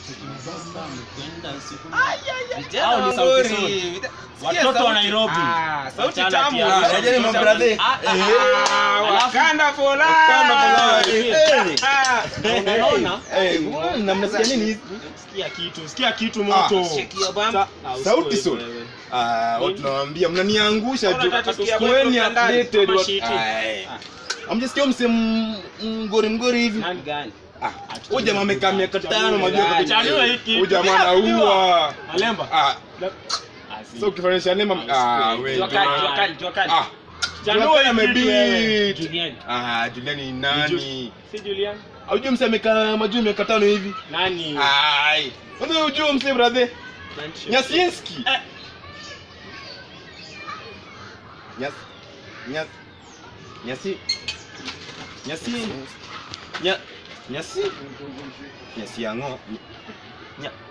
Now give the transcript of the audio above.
Hao ni sauti Sol. Watoto wa Nairobi. sauti Wachana tamu. kiasi. Ah, Najeni mabradhe. Ah, ah, Eh. Ah, Wakanda for life. Wakanda for life. Eh. Ah. Unaona? Eh, na mnasikia nini hizi? Sikia kitu, sikia kitu moto. Sikia bam. Sa- ah, Sauti usikue Sol. wewe. Ah, watu nawaambia mnaniangusha Mbona tu. unataka kusikia Kuweni boyfriend ndani? updated. Kama wa- shiti. Ai. Ah. Hamjasikia mse m- mgori mgori hivi? Nani gani? Ah, huyu jamaa amekaa miaka tano majua Gani? Chaniwa hiki. Huyu jamaa anaua. Malemba. Ah, Ah, si. so ukifanisha nema ah, wewe. Jua kali, jua kali, jua kali. Ah, Chanua Julian hii kitu wewe. amebeat. Julian. Ah, Julian ni nani? Si Julian? Haujui mse amekaa majuu miaka tano hivi? Nani? Ai. Wewe unajua mse brother? Nyasienski. Eh. Nyas Nyas Nyasi Nyasi Nya Nyasi Nyasi yango Nya